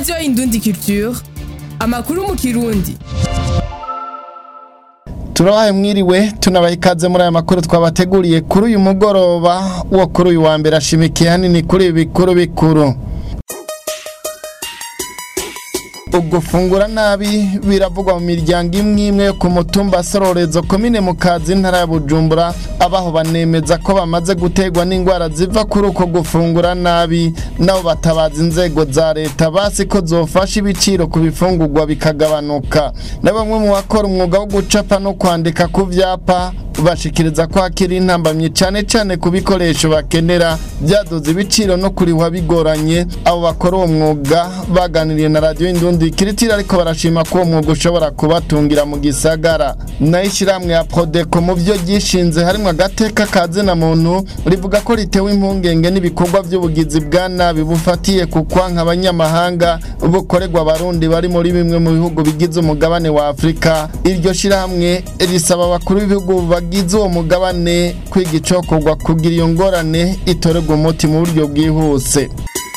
radiyo indundi culture amakuru mu kirundi turabaye mwiriwe tunabaha ikaze muri aya makuru twabateguriye kuri uyu mugoroba wo kuri uyu wa mbere ashimikiye hanini kuri ibi bikuru bikuru ugufungura nabi biravugwa mu miryango imwe imwe yo ku mutumba sororezo komine mu kazi intara ya bujumbura abaho banemeza ko bamaze gutegwa n'indwara ziva kuri uko gufungura nabi nabo batabaza inzego za leta basi ko zofasha ibiciro ku bifungurwa bikagabanuka na bamwe mu bakora umwuga wo gucapa no kwandika ku vyapa bashikiriza ko hakiri intambamyi cyane cyane ku bikoresho bakenera byaduze ibiciro no kurihwa bigoranye abo bakora uwo mwuga baganiriye na radiyo indundi kiritiri ariko barashima ko uwo mwuga ushobora kubatungira mu gisagara nayo ishyirahamwe ya prodeko mu byo ryishinze harimo agateka ka zina muntu rivuga ko ritewe impungenge n'ibikorwa by'ubugizi bwa nabi bufatiye ku kwanka abanyamahanga bukorerwa abarundi bari muri bimwe mu bihugu bigize umugabane wa afurika iryo shyirahamwe risaba abakuru b'ibihugu bagize uwo mugabane kwiga icokorwa kugira iyo ngorane itorerwa umuti mu buryo bwihuse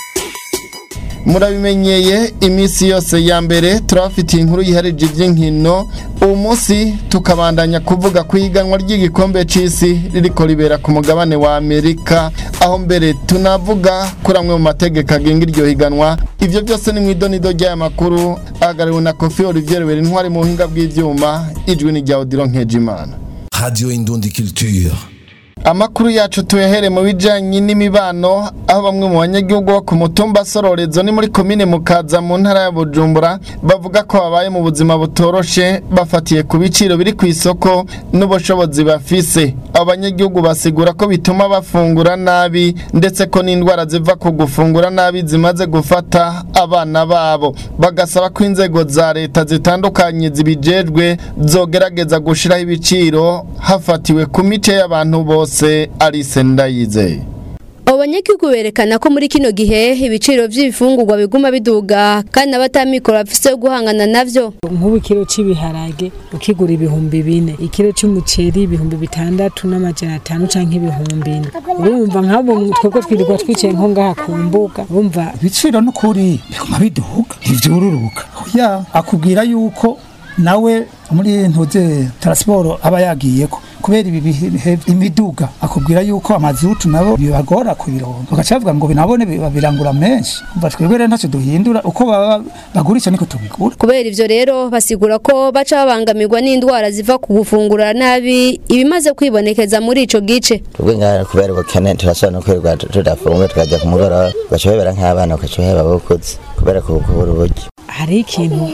murabimenyeye iminsi yose ya mbere turabafitiye inkuru yiharije iby'inkino ubu munsi tukabandanya kuvuga ku ihiganwa ry'igikombe cy'isi ririko ribera ku mugabane wa amerika aho mbere tunavuga kuri amwe mu mategeko agenga iryo higanwa ibyo byose ni mu idonido ry'aya makuru ahagarariwe na kofi olivier wera intwari mu buhinga bw'ibyuma ijwi ni rya odiro nkejimana Radio Indundi Culture. amakuru yacu tuyahere mu bijanye n'imibano aho bamwe mu banyagihugu bo ku mutumba sororezo ni muri komine mukaza mu ntara ya bujumbura bavuga ko babaye mu buzima butoroshe bafatiye ku biciro biri ku isoko n'ubushobozi bafise abo banyagihugu basigura ko bituma bafungura nabi ndetse ko n'indwara ziva ku gufungura nabi zimaze gufata abana babo bagasaba ko inzego za leta zitandukanye zibijejwe zogerageza gushiraho ibiciro hafatiwe ku mice y'abantu bose bose Alice Ndayizeye abo banyagihugu berekana ko muri kino gihe ibiciro by'ibifungurwa biguma biduga kandi n'abatamikoro bafise yo guhangana navyo nk'ubu ikiro cy'ibiharage ukigura ibihumbi bine ikiro cy'umuceri ibihumbi bitandatu n'amajana atanu canke ibihumbi ine urumva nk'abo twebwe twirirwa twicaye nko ngaha ku mbuga urumva ibiciro n'ukuri biguma biduga ntivyururuka ya akubwira yuko nawe muri ntuze transport aba yagiyeko kubera ibi bihe imiduga akubwira yuko amazutu nabo bibagora kubironka bagaca bavuga ngo binabone babirangura menshi umva twebwe rero ntacyo duhindura uko baba bagurisha niko tubigura kubera ivyo rero basigura ko baca babangamirwa n'indwara ziva ku gufungura nabi ibimaze kwibonekeza muri ico gice twebwe ngaha kubera ubukene turashobora no kwirirwa tudafunga tukajya ku mugoroba ugaca uhebera nk'abana ugaca uheba abakuze kubera kubura uburyo hari ikintu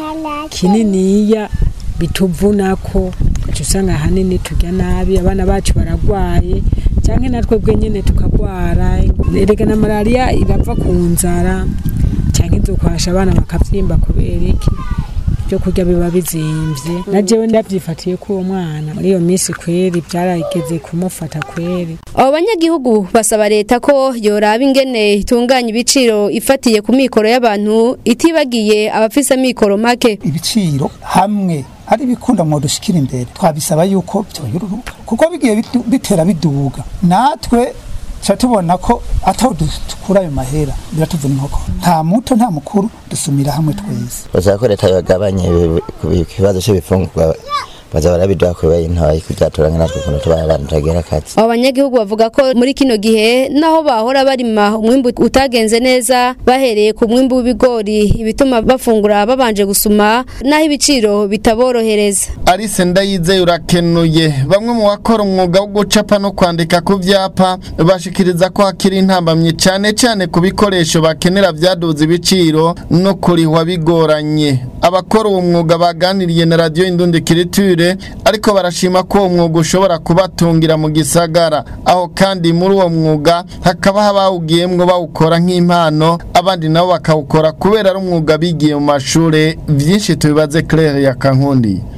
kininiya bituvunako ugaca usanga ahanini turya nabi abana bacu baragwaye cyangwa natwe bwe nyine tukagwara erega na malariya irava ku nzara cyangwa idukwasha abana bakabyimba kubera iki ibyo kurya biba bizimvye na jewe ndavyifatiye ko uwo mwana muri iyo minsi kweri byarageze kumufata kweri abo banyagihugu basaba leta ko yoraba ingene itunganya ibiciro ifatiye ku mikoro y'abantu itibagiye abafise amikoro make ibiciro hamwe hari ibikunda mu dushikira imbere twabisaba yuko byoyururuka kuko bigiye bitera biduga natwe tuba tubona ko ataho dukura ayo mahera biratuvuna inkoko nta muto nta mukuru dusumira hamwe twese basaba ko leta yagabanye ikibazo cy'ibifungurwa baza barabiduha kubera intoyi kuzatura natwe ukuntu tuba abantu tagera akazi abo banyagihugu bavuga ko muri kino gihe naho bahora barima umwimbu utagenze neza bahereye ku mwimbu w'ibigori ibituma bafungura babanje gusuma naho ibiciro bitaborohereza Alice Ndayizeye urakenuye bamwe mu bakora umwuga wo gucapa no kwandika ku vyapa bashikiriza ko hakiri intambamye cyane cyane ku bikoresho bakenera vyaduze ibiciro no kurihwa bigoranye abakora uwo mwuga baganiriye na radio Indundi Kiriture ariko barashima ko uwo mwuga ushobora kubatungira mu gisagara aho kandi muri uwo mwuga hakaba habawugiyemwo bawukora nk'impano abandi nabo bakawukora kubera ari umwuga bigiye mu mashure vyinshi tubibaze Claire ya Kankundi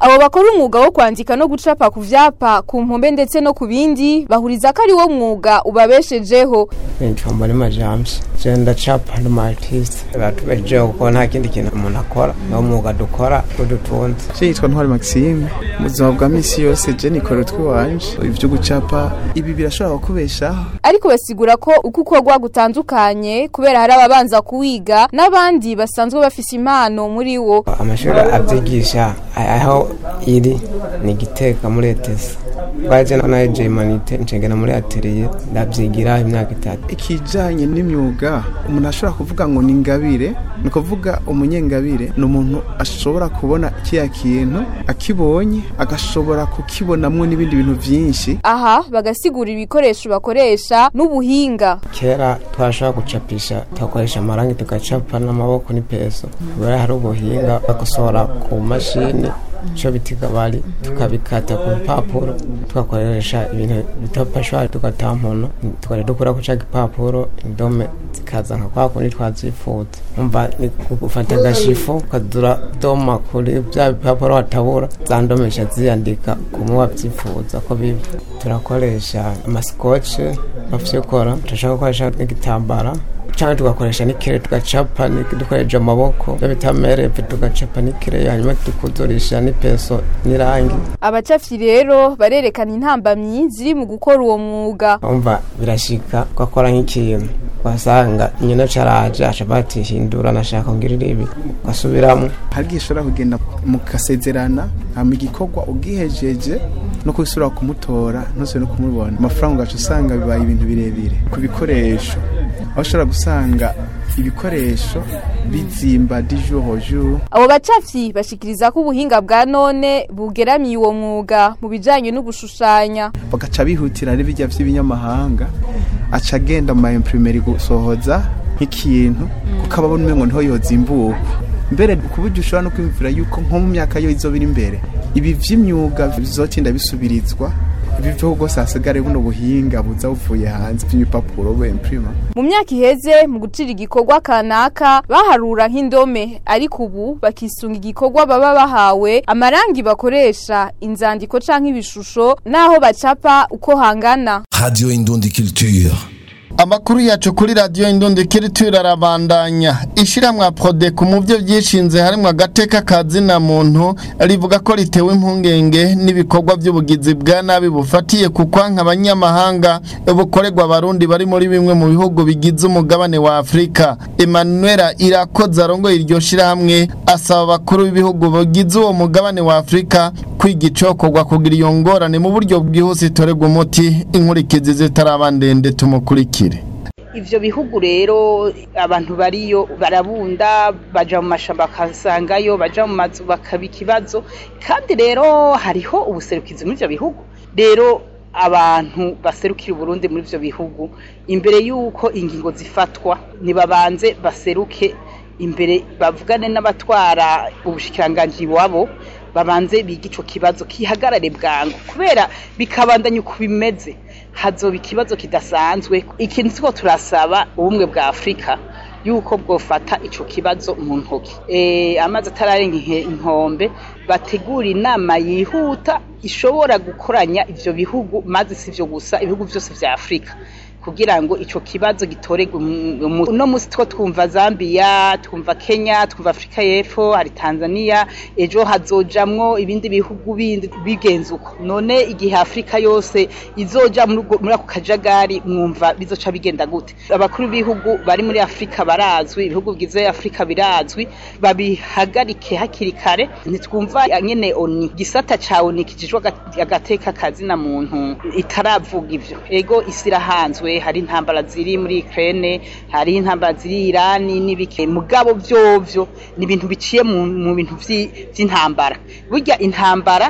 abo bakora umwuga wo kwandika no gucapa ku vyapa ku mpombe ndetse no ku bindi bahuriza ko ari wo mwuga ubabeshejeho nitwa mbonema james je ndacapa ndi artiste batubejeho kuko nta kindi kintu umuntu akora niwo mwuga dukora udutunze je yitwa ntwari maxime mu buzima bwa misi yose je nikora utwiwanje ivyo gucapa ibi birashobora kukubeshaho ariko basigura ko uko ukorwa gutandukanye kubera hari ababanza kuwiga n'abandi basanzwe bafise impano muri wo amashuri avyigisha aho iri ni giteka muri etesa twaje na je humanite ncengena muri atelier ndavyigira imyaka itatu ikijanye n'imyuga umuntu ashobora kuvuga ngo ni ingabire ni kuvuga umunyengabire ni umuntu ashobora kubona kiya kintu akibonye agashobora kukibonamwo n'ibindi bintu vyinshi aha bagasigura ibikoresho bakoresha n'ubuhinga kera twashobora gucapisha tugakoresha amarangi tugacapa n'amaboko n'ipeso kubera hari ubuhinga bagusohora ku mashini ico bitiga bari tukabikata ku mpapuro tugakoresha ibintu bita pashwari tugatampono tukaja dukura ku ca gipapuro indome zikaza nka kwa kundi twazifuza umva ni gufata agashifu ukadura doma kuri vya bipapuro watabura za ndome zica ziyandika kumwe wavyifuza ko bibi turakoresha amaskoce bafyikora turashaka gukoresha n'igitambara cyangwa tugakoresha n'ikire tugacapa dukoresha amaboko byo bita merepe tugacapa n'ikire hanyuma tukuzurisha n'ipeso n'irangi abacafyi rero barerekana intambamyi ziri mu gukora uwo mwuga umva birashika ugakora nk'ikintu ugasanga nyina caraje aca batihindura nashaka ngirira ibi ugasubiramo hari igihe ushobora kugenda mukasezerana hama igikorwa ugihejeje no kubisubira kumutora ntuzire no kumubona amafaranga ugaca usanga bibaye ibintu birebire ku bikoresho aho ushobora gusanga ibikoresho bizimba dijohoju abo bacafyi bashikiriza ko ubuhinga bwa none bugeramiye uwo mwuga mu bijanye no gushushanya bagaca bihutira ari bijya vy'ibinyamahanga aca agenda mu maimprimerie gusohoza nk'ikintu kuko ababona umengo niho yozimbuka mbere ku buryo ushobora no kwiyumvira yuko nko mu myaka yo izoba iri imbere ibi vy'imyuga bizotinda bisubirizwa ibi vyo rwose hasigare buno buhinga buza buvuye hanze vy'ibipapuro bemprima mu myaka iheze mu gucira igikorwa kanaka baharura nk'indome ariko ubu bakisunga igikorwa baba bahawe amarangi bakoresha inzandiko canke ibishusho n'aho bacapa uko hangana Radio Indundi Culture. Amakuru yacu kuri radio Indundi Culture arabandanya. Ishiramwa Prodeco mu byo byishinze harimo agateka kazina muntu rivuga ko ritewe impungenge n'ibikorwa by'ubugizi bwa nabi bufatiye ku kwanka abanyamahanga bukorerwa abarundi bari muri bimwe mu bihugu bigize umugabane wa Afrika. Emmanuel Irakoze arongoye iryo shirahamwe asaba abakuru b'ibihugu bigize uwo mugabane wa Afrika kwiga icokorwa kugira iyo ngorane mu buryo bwihuse itorerwa umuti inkurikizi zitaraba ndende tumukurikire ivyo bihugu rero abantu bariyo barabunda baja mu mashamba bakasangayo baja mu mazu bakaba ikibazo kandi rero hariho ubuserukizi muri ivyo bihugu rero abantu baserukira uburundi muri ivyo bihugu imbere y'uko ingingo zifatwa nibabanze baseruke imbere bavugane n'abatwara ubushikiranganji wabo babanze biga ico kibazo kihagarare bwangu kubera bikabandanya uko bimeze hazoba ikibazo kidasanzwe ikintu siko turasaba ubumwe bwa afurika yuko bwofata ico kibazo mu ntoki e, amazi atararenga inkombe bategura inama yihuta ishobora gukoranya ivyo bihugu maze sivyo gusa ibihugu vyose vya afurika kugira ngo ico kibazo gitoregwe uno musi two twumva Zambia twumva Kenya twumva Afrika y'Epfo hari Tanzania ejo hazojamwo ibindi bihugu bindi bigenze uko none igihe Afrika yose izoja muri ako kajagari mwumva bizoca bigenda gute abakuru b'ibihugu bari muri Afrika barazwi ibihugu bigize Afrika birazwi babihagarike hakiri kare nitwumva nyene oni gisata ca oni kijijwe agateka kazina muntu itaravuga ivyo ego isirahanzwe hari intambara ziri muri Ukraine hari intambara ziri Iran n'ibike mugabo vyovyo ni ibintu biciye mu bintu vy'intambara burya intambara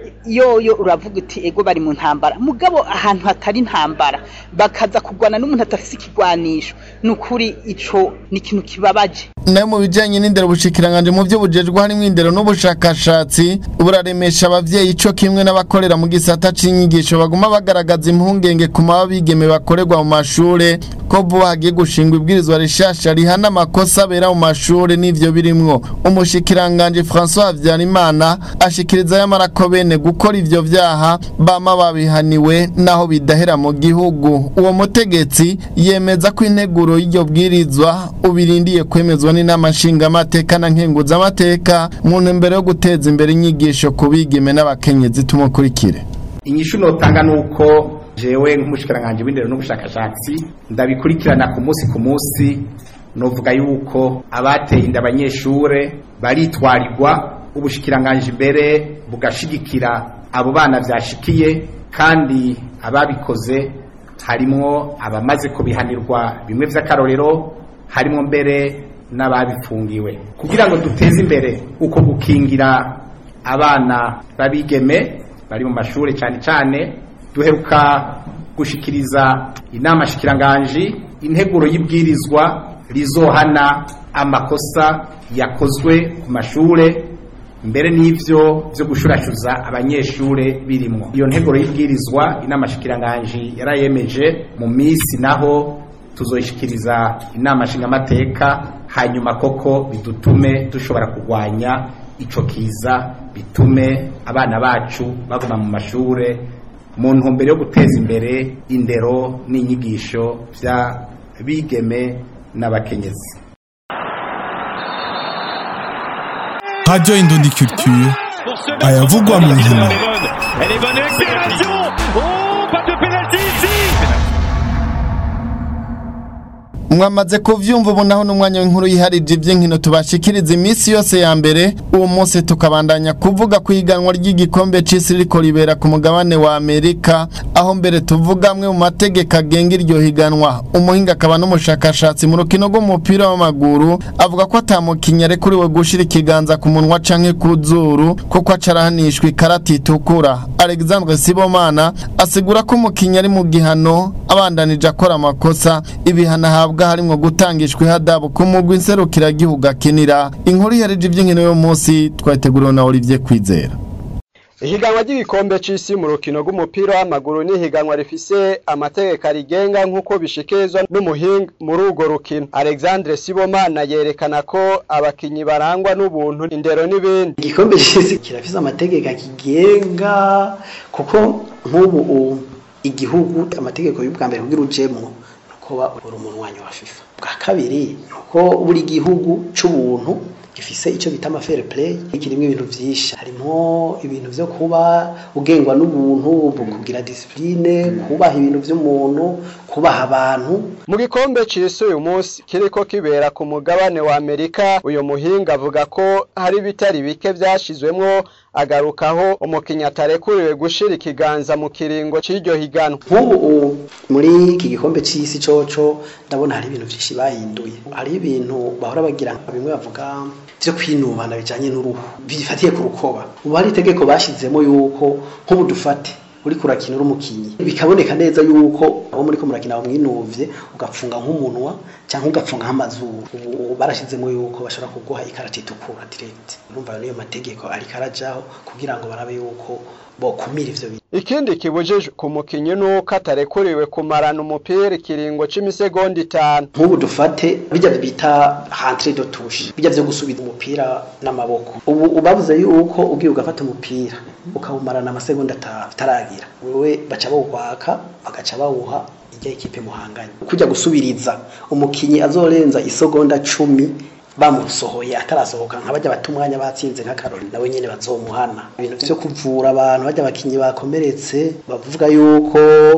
yoyo uravuga uti ego bari mu ntambara mugabo ahantu hatari intambara bakaza kugwana n'umuntu atafise ikigwanisho nukuri ico ni ikintu kibabaje nayo mu bijanye n'indero bushikiranganje mu byo bujejwe harimo indero n'ubushakashatsi buraremesha abavyeyi ico kimwe n'abakorera mu gisata c'inyigisho baguma bagaragaza impungenge ku maba bigeme bakorerwa mu mashure ko vuba hagiye gushingwa ibwirizwa rishasha rihana amakosa abera mu mashuri n'ivyo birimwo umushikiranganje François Habyarimana ashikiriza yamara ko bene gukora ivyo vyaha bama babihaniwe naho bidahera mu gihugu uwo mutegetsi yemeza ko integuro y'iryo bwirizwa ubirindiye kwemezwa n'inama nshingamateka na nkenguzamateka mu ntumbero yo guteza imbere inyigisho ku bigeme n'abakenyezi tumukurikire inyishu notanga nuko jewe nk'umushikiranganje w'indero n'ubushakashatsi ndabikurikirana ku munsi ku munsi novuga yuko abateye inda abanyeshure baritwarirwa ubushikiranganje imbere bugashigikira abo bana vyashikiye kandi ababikoze harimwo abamaze kubihanirwa bimwe vy'akarorero harimwo mbere n'ababifungiwe kugira ngo duteze imbere uko gukingira abana babigeme bari mu mashuri cyane cyane duheruka gushikiriza inama shikiranganji integuro y'ibwirizwa rizohana amakosa yakozwe ku mashure mbere n'ivyo vyo gushurashuza abanyeshure birimwo iyo nteguro y'ibwirizwa inama shikiranganji yarayemeje mu misi naho tuzoyishikiriza inama nshingamateka hanyuma koko bidutume dushobora kurwanya ico kiza bitume abana bacu baguma mu mashure mu ntumbero yo guteza imbere indero n'inyigisho vya bigeme n'abakenyezi Radio Indondi Culture ayavugwa mu nkino Elle est bonne accélération Oh, pas de pénalty ici mwamaze kuvyumva ubu naho n'umwanya w'inkuru yiharije ivy'inkino tubashikiriza iminsi yose ya mbere uwo munsi tukabandanya kuvuga ku iganwa ry'igikombe c'isi riko ribera ku mugabane wa Amerika aho mbere tuvuga amwe mu mategeko agenga iryo higanwa umuhinga akaba n'umushakashatsi mu rukino rw'umupira w'amaguru avuga ko atamukinya arekuriwe gushira ikiganza ku munwa canke ku zuru kuko acarahanishwa ikarata itukura Alexandre Sibomana asigura ko umukinya ari mu gihano abandanije akora amakosa ibihano ahabwa harimwo gutangishwa ihadabu ku mugwi nserukiragihugu akinira inkuru yarije ivy'inkino yo munsi twateguriwe na Olivier Kwizera ihiganwa ry'igikombe c'isi mu rukino rw'umupira w'amaguru ni ihiganwa rifise amategeko arigenga nk'uko bishikirizwa n'umuhinga muri urwo rukino alexandre sibomana yerekana ko abakinyi barangwa n'ubuntu indero n'ibindi igikombe c'isi kirafise amategeko akigenga kuko nk'ubu igihugu amategeko y'ubwa mbere kugira ujemwo kuba uri umunwanyi wa FIFA bwa kabiri nuko buri gihugu c'ubuntu gifise ico bita ama fair play kirimo ibintu vyinshi harimo ibintu vyo kuba ugengwa n'ubuntu kugira discipline kubaha ibintu vy'umuntu kubaha abantu mu gikombe c'isi uyu munsi kiriko kibera ku mugabane wa Amerika uyu muhinga avuga ko hari bitari bike vyashizwemwo agarukaho umukinya atarekuriwe gushira ikiganza mu kiringo c'iryo higanwa nk'ubu muri iki gikombe c'isi coco ndabona hari ibintu vyinshi bahinduye hari ibintu bahora bagira bimwe bavuga vyo kwinubana bijanye n'uruhu bifatiye ku rukoba ubu hari itegeko bashizemo yuko nk'ubu dufate uri kurakina uri umukinyi bikaboneka neza yuko abo muri ko murakina bamwinuvye ugapfunga nk'umunwa cyangwa ugapfunga nk'amazuru ubu barashizemo yuko bashobora kuguha ikarata itukura direct urumva niyo mategeko ariko arajaho kugira ngo barabe yuko bokumira ivyo bintu ikindi kibujijwe ku mukinyi nuko atarekuriwe kumarana umupira ikiringo c'imisegonda itanu nk'ubu dufate bijya bita rentre de touche bijya vyo gusubiza umupira n'amaboko ubu ubabuze yuko ugiye ugafata umupira ukawumarana amasegonda ataragira wewe baca bawukwaka bagaca bawuha ijya ikipe muhanganye kujya gusubiriza umukinyi azorenza isegonda cumi bamusohoye atarasohoka nka bajya bata umwanya batsinze nka Karoli nawe nyene bazomuhana ibintu vyo kuvura abantu bajya abakinyi bakomeretse bavuga yuko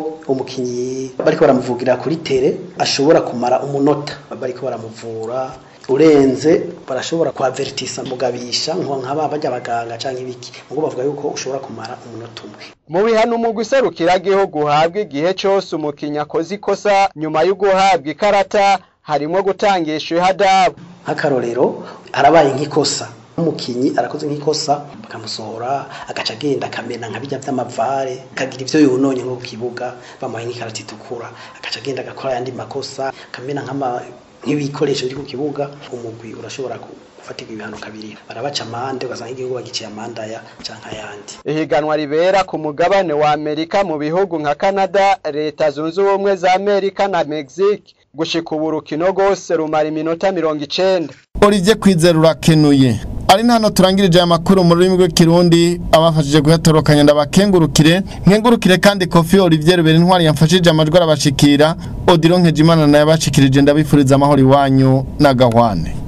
umukinyi bariko baramuvugira kuri tere ashobora kumara umunota bariko baramuvura urenze barashobora kwavertisa mugabisha nko nkaba bajya abaganga canke ibiki mugo bavuga yuko ushobora kumara umunota umwe mu bihano umugwi serukiragihugu uhabwa igihe cose umukinyi akoze ikosa nyuma yo guhabwa ikarata harimwo gutangisha ihadabu nk'akarorero harabaye nk'ikosa umukinyi arakoze nk'ikosa bakamusohora agaca agenda akamena nka bijya vy'amavare akagira ivyo yononye nko ku kibuga bamuhaye nk'ikarata itukura agaca agenda agakora ayandi makosa akamena nk'ama nk'ibikoresho biri ku kibuga umugwi urashobora gufatirwa ibihano kabiri barabaca amande ugasanga igihugu bagiciye amandaya canke ayandi ihiganwa ribera ku mugabane wa amerika mu bihugu nka canada leta zunze ubumwe za amerika na mexique gushika ubu urukino rwose rumara iminota mirongo icenda Olivier Kwizera urakenuye ari hano turangirije aya makuru mu rurimi rw'ikirundi abafashije guhatorokanya ndabakengurukire nkengurukire kandi kofi Olivier Rubera intwari yamfashije amajwi arabashikira Odilon Nkejimana naye abashikirije ndabifuriza amahoro iwanyu na gahwane